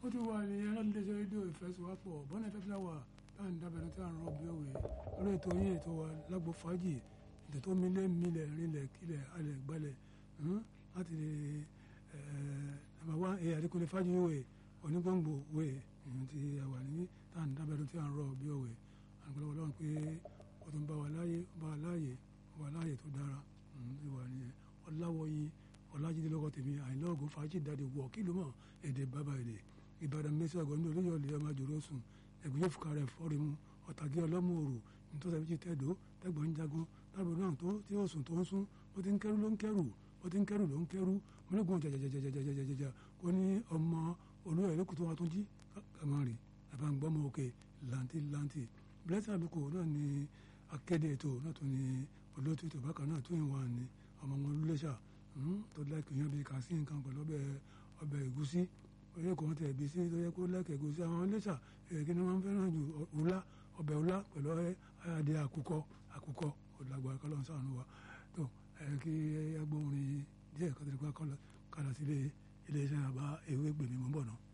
ó ti wà ní ẹran ilé iṣẹ́ rédíò ìfẹsíwápọ̀ bọ́nà ìfẹ́ fúláwà táà ń dábẹ́rẹ́ tí à ń rọ bí òwe lórí ètò yín ètò wa lágbo fàájì ètò tó mílẹ̀ mílẹ̀ rinlẹ̀ kílẹ̀ alẹ̀ gbalẹ̀ láti nàbà wá ẹ̀ àdékùnlé fàájì òwe onígbòǹgbò òwe ti àwà ní táà ń dábẹ́rẹ́ tí à ń rọ bí òwe àgbẹ̀lẹ̀ ọlọ́run pé ó tún bá wa láàyè bá wa láàyè bá wa láàyè tó dára ìwà nìyẹn ọláwọ̀yìn ọlájídé lọ́kọ̀ tèmi àyìnlá ògùn fàájì dáadé wọ̀ kí ló mọ̀ èdè bàbá èdè ìbàdàn mẹ́sì àgọ́ ní olóyè ọ̀lẹ́ ọmọ àjòrò sùn ẹ̀gbìn yóò fúkà rẹ̀ fọ́ọ̀rì mu ọ̀tàgé ọlọ́mú òrò nítorí ẹ̀fí tẹ̀dó tẹ̀gbọ́n ń jagun lábẹ́ náà tó tí ó sùn tó ń sún ó ti ń kẹ́rù ló ń kẹ́rù ó ti ń kẹ́rù ló ń kẹ́rù mọ́lẹ́gùn jẹjẹjẹjẹjẹjẹjẹjẹjẹ kó ní ọmọ olóyè ẹlẹ́kùtù wa tó jí kàmárì àbáǹgbọ́mọ òkè làǹtì làǹtì blessing àlùkò náà ni akéde ètò náà tó ní olóòtú ètò bákan náà tó yìn wá ní ọmọ wọn lulẹ̀ṣà tó lẹ́kì yan bíi kà sí nǹkan pẹ̀lú ọbẹ̀ ọbẹ̀ ẹ̀gúsí oyè kò wọ́n tẹ̀ bí sí tó yẹ kó lẹ́kì ẹ̀gúsí àwọn lẹ́ṣà kí ni wọ́n fẹ́ràn ju ọ̀la ọbẹ̀ ọ̀la pẹ̀lú adé àkùkọ àkùkọ ọ̀làgbà kọ́lọ́ sànù wa tó kí agbóhùn díẹ̀ kọ́tẹ́lẹ́gbà kọ́lọ́ kálá sílé ilé iṣẹ́ àbá ewé gbèmí mọ́ bọ̀ náà.